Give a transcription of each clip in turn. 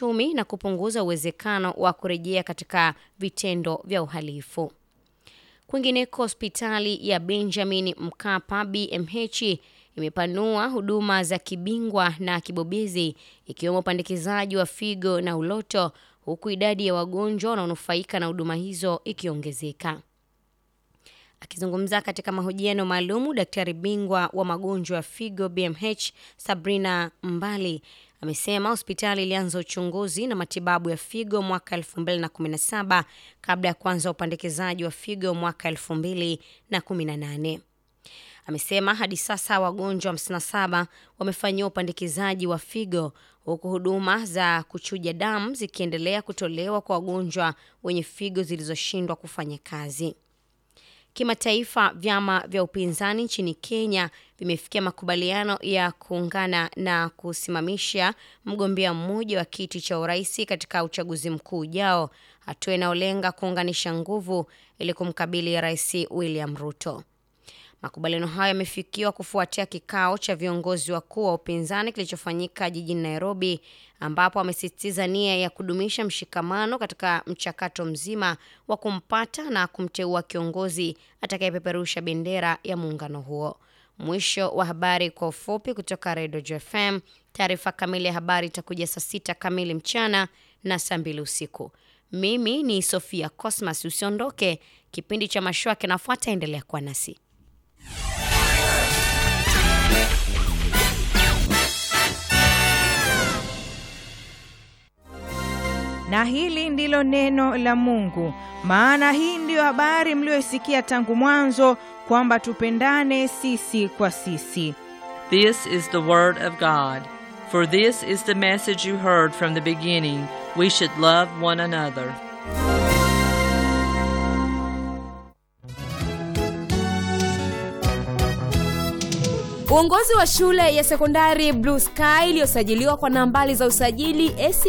kiuchumi na kupunguza uwezekano wa kurejea katika vitendo vya uhalifu. Kwingineko, hospitali ya Benjamin Mkapa BMH imepanua huduma za kibingwa na kibobezi ikiwemo upandikizaji wa figo na uloto, huku idadi ya wagonjwa wanaonufaika na huduma hizo ikiongezeka. Akizungumza katika mahojiano maalumu, daktari bingwa wa magonjwa ya figo BMH Sabrina Mbali amesema hospitali ilianza uchunguzi na matibabu ya figo mwaka 2017 kabla ya kuanza upandikizaji wa figo mwaka 2018. Amesema hadi sasa wagonjwa 57 wamefanyiwa upandikizaji wa figo huku huduma za kuchuja damu zikiendelea kutolewa kwa wagonjwa wenye figo zilizoshindwa kufanya kazi. Kimataifa, vyama vya upinzani nchini Kenya vimefikia makubaliano ya kuungana na kusimamisha mgombea mmoja wa kiti cha urais katika uchaguzi mkuu ujao, hatua inayolenga kuunganisha nguvu ili kumkabili Rais William Ruto. Makubaliano hayo yamefikiwa kufuatia kikao cha viongozi wakuu wa upinzani kilichofanyika jijini Nairobi, ambapo amesisitiza nia ya kudumisha mshikamano katika mchakato mzima wa kumpata na kumteua kiongozi atakayepeperusha bendera ya muungano huo. Mwisho wa habari kwa ufupi kutoka Redio JFM. Taarifa kamili ya habari itakuja saa sita kamili mchana na saa mbili usiku. Mimi ni Sofia Cosmas. Usiondoke, kipindi cha mashua kinafuata. Endelea kuwa nasi. Na hili ndilo neno la Mungu. Maana hii ndiyo habari mliyoisikia tangu mwanzo, kwamba tupendane sisi kwa sisi. This is the word of God. For this is the message you heard from the beginning, we should love one another. Uongozi wa shule ya sekondari Blue Sky iliyosajiliwa kwa nambari za usajili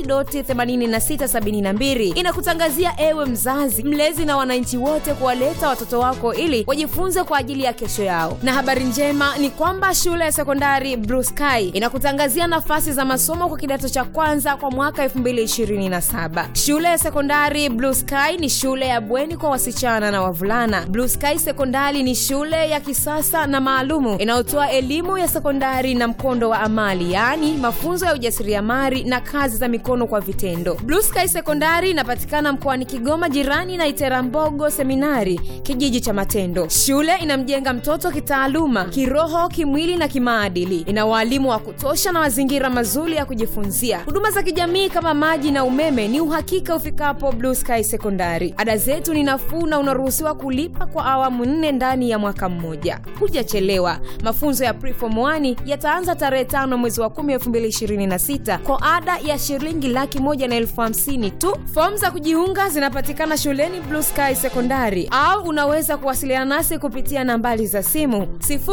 AC.8672 inakutangazia ewe mzazi, mlezi na wananchi wote kuwaleta watoto wako ili wajifunze kwa ajili ya kesho yao. Na habari njema ni kwamba shule ya sekondari Blue Sky inakutangazia nafasi za masomo kwa kidato cha kwanza kwa mwaka 2027. Shule ya sekondari Blue Sky ni shule ya bweni kwa wasichana na wavulana. Blue Sky Sekondari ni shule ya kisasa na maalumu inayotoa elimu ya sekondari na mkondo wa amali yaani mafunzo ya ujasiriamali na kazi za mikono kwa vitendo blue sky sekondari inapatikana mkoani kigoma jirani na iterambogo seminari kijiji cha matendo shule inamjenga mtoto kitaaluma kiroho kimwili na kimaadili ina waalimu wa kutosha na mazingira mazuri ya kujifunzia huduma za kijamii kama maji na umeme ni uhakika ufikapo blue sky sekondari ada zetu ni nafuu na unaruhusiwa kulipa kwa awamu nne ndani ya mwaka mmoja hujachelewa mafunzo ya preform 1 yataanza tarehe tano mwezi wa 10 2026 kwa ada ya shilingi laki moja na elfu hamsini tu fomu za kujiunga zinapatikana shuleni blue sky sekondari au unaweza kuwasiliana nasi kupitia nambari za simu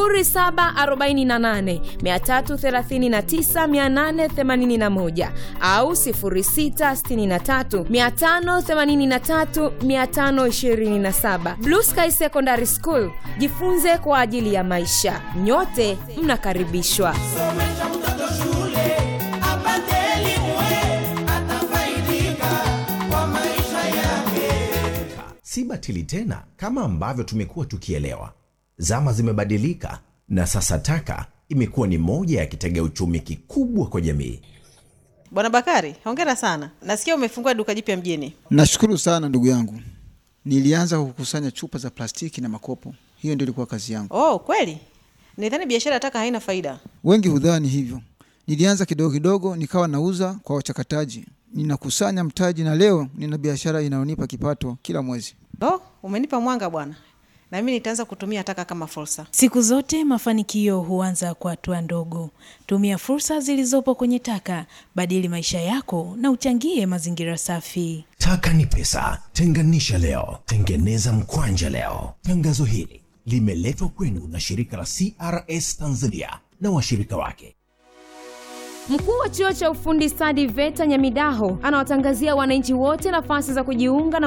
748339881 au 663583527 blue sky secondary school jifunze kwa ajili ya maisha nyote mnakaribishwa somesha mtoto shule apate elimu eh, atafaidika kwa maisha yake si batili tena kama ambavyo tumekuwa tukielewa zama zimebadilika na sasa taka imekuwa ni moja ya kitega uchumi kikubwa kwa jamii Bwana Bakari, hongera sana. Nasikia umefungua duka jipya mjini. Nashukuru sana ndugu yangu. Nilianza kukusanya chupa za plastiki na makopo, hiyo ndio ilikuwa kazi yangu. Oh, kweli? Nidhani biashara ya taka haina faida. Wengi hudhani hivyo. Nilianza kidogo kidogo, nikawa nauza kwa wachakataji, ninakusanya mtaji, na leo nina biashara inayonipa kipato kila mwezi. Oh, umenipa mwanga bwana. Na mimi nitaanza kutumia taka kama fursa. Siku zote mafanikio huanza kwa hatua ndogo. Tumia fursa zilizopo kwenye taka, badili maisha yako na uchangie mazingira safi. taka ni pesa tenganisha leo tengeneza mkwanja leo tangazo hili limeletwa kwenu na shirika la crs tanzania na washirika wake Mkuu wa chuo cha ufundi stadi VETA Nyamidaho anawatangazia wananchi wote nafasi za kujiunga na